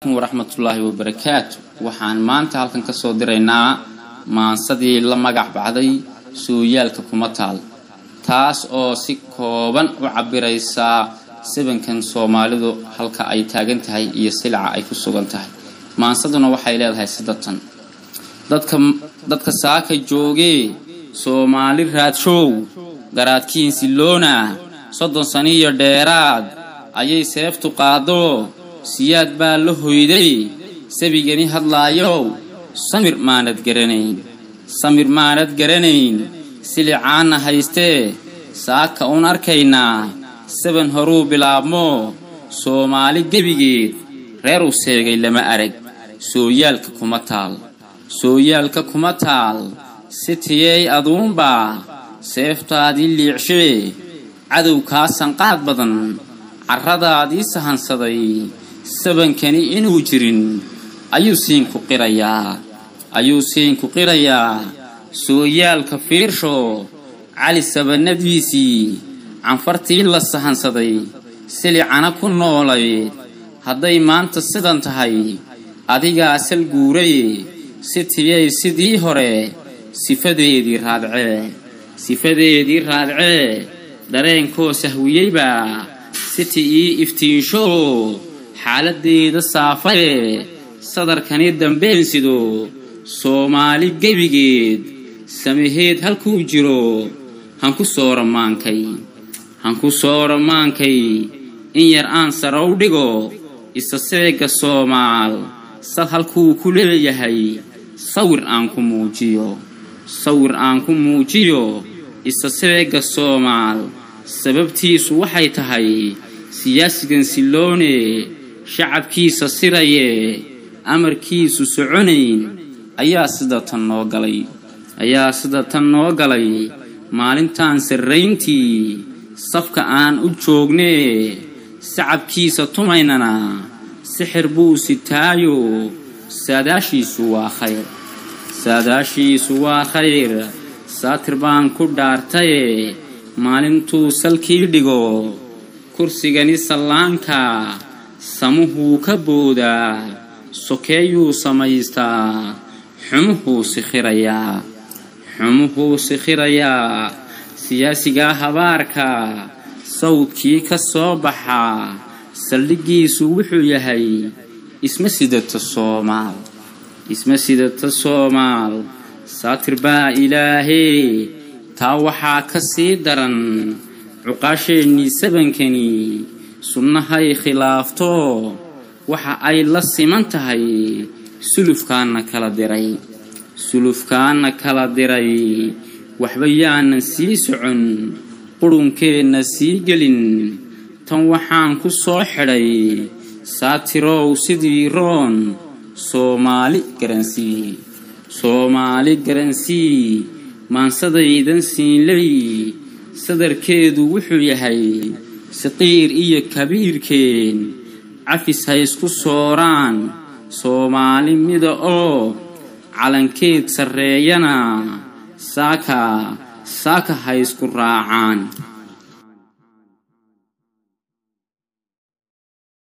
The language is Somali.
waraxmatullaahi wabarakaatu waxaan maanta halkan ka soo diraynaa maansadii la magac baxday sooyaalka kuma taal taas oo si kooban u cabiraysaa sabankan soomaalidu halka ay taagan tahay iyo silaca ay ku sugan tahay maansaduna waxay leedahay sidatan dadka dadka saaka joogee soomaali raadshow garaadkiin siloona soddon saniyo dheeraad ayay seeftu qaado siyaad baa la hoyday sabigani hadlaayow samir maanad garanayn samir maanad garanayn silicaana haystee saaka uun arkaynaa saban horuu bilaabmo soomaali gebigeed reer u seegay lama arag sooyaalka kuma taal sooyaalka kuma taal si tiyey aduunbaa seeftaadii liicshee cadow kaa sanqaad badan carradaadii sahansaday sabankani inuu jirin ayuu siinku qirayaa ayuu siinku qirayaa sooyaalka fiirsho cali sabanadiisii canfartii la sahansaday silicana ku noolayd hadday maanta sidan tahay adigaa sal guuray si tiyay sidii hore sifadeedii raadcee sifadeedii raadcee dareenkoo sahwiyeybaa siti ii iftiinsho xaaladeeda saafaye sadarkani dambeensido soomaali gebigeed samaheed halkuu jiro hanku soo ramaankay hanku soo ramaankay in yar aan sarow dhigo isa seega soomaal sal halkuu ku leeyahay sawir aan ku muujiyo sawir aan ku muujiyo isa seega soomaal sababtiisu waxay tahay siyaasigan siloone shacabkiisa siraye amarkiisu soconayn ayaa sida tan noo galay ayaa sida tan noo galay maalintaan sarrayntii safka aan u joognee sacabkiisa tumaynana sixir buu sitaayo saadaashiisu waa khayr saadaashiisu waa khayr saatir baan ku dhaartaye maalintuu salkii dhigo kursigani sallaanka samuhuu ka boodaa sokeeyuu samaystaa xumuhuu sikhirayaa xumuhuu sikhirayaa siyaasigaa habaarka sawdkii ka soo baxaa saldhiggiisu wuxuu yahay isma sidata soomaal isma sidata soomaal saatir baa ilaahee taa waxaa ka sii daran cuqaasheennii sabankani sunnahay khilaafto waxa ay la siman tahay sulufkaana kala diray sulufkaana kala diray waxba yaanan sii socon qurunkeenna sii gelin tan waxaan ku soo xidhay saatirow sidii roon soomaali garansii soomaali garansii maansadaydan siinley sadarkeedu wuxuu yahay saqiir iyo kabiirkeen cafis ha isku sooraan soomaali mida oo calankeed sarreeyana saaka saaka ha isku raacaan